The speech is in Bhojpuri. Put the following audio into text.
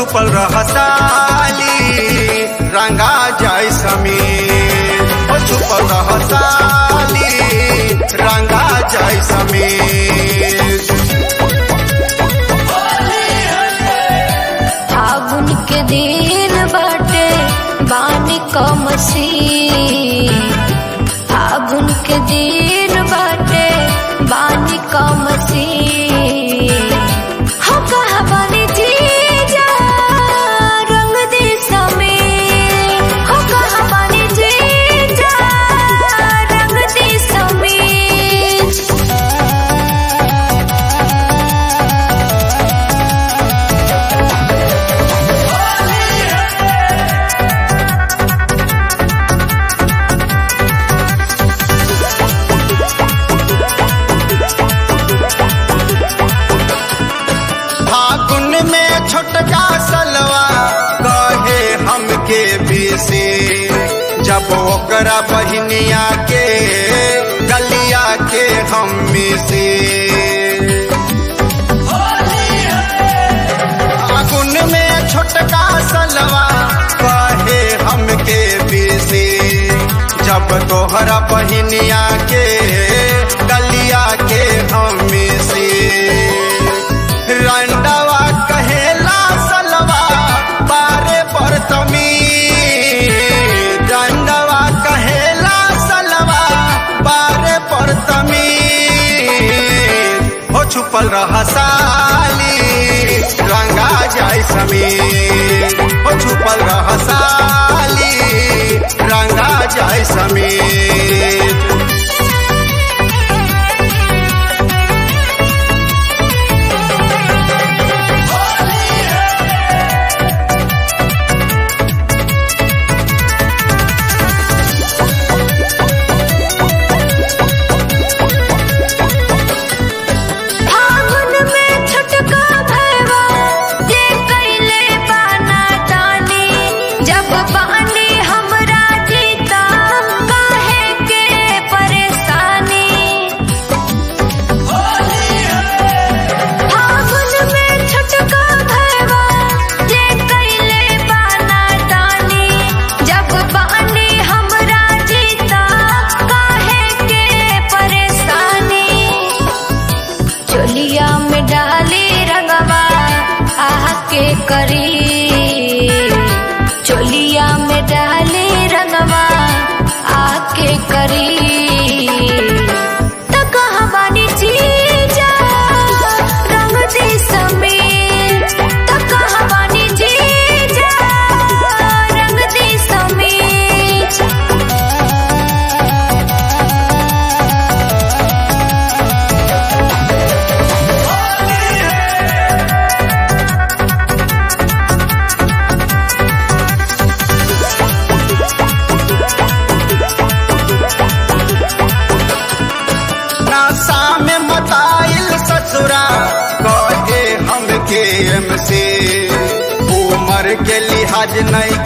छुपल रह साली रंगा जाय समीर हो छुपल रह साली रंगा जाय समीर फागुन के दिन बाटे बानी क मसीह फागुन के दिन बाटे बानी क मसीह हो कहा बानी जीजा रंग दे समीर हो कहा बानी जीजा रंग दे समीर फागुन में छोटका सलवा कहे हमके बीसी जब ओकरा बहनिया के गलिया के हम मिसी फागुन में छोटका सलवा कहे हमके बीसी जब तोहरा बहनिया के गलिया के हम मिसी रंडवा कहेला सलवा बारे बरतमी रंडवा कहेला सलवा बारे बरतमी हो छुपल रह साली रंगा जाय समीर हो छुपल रह साली रंगा जाय समीर फागुन में छटका भैवा जे कैले बाना तानी जब बानी हमरा जीता काहे के परेशानी फागुन में छटका भैवा जे कैले बाना तानी जब बानी हमरा जीता काहे के परेशानी चोलिया में डाली रंगवा आह के करी चोलिया में डाली रंगवा आह के करी त कहाँ बानी जीजा रंग दे समीर त कहाँ बानी जीजा रंग दे समीर नासा में मताइल ससुरा कहे हमके एमसी उमर के लिहाज नहीं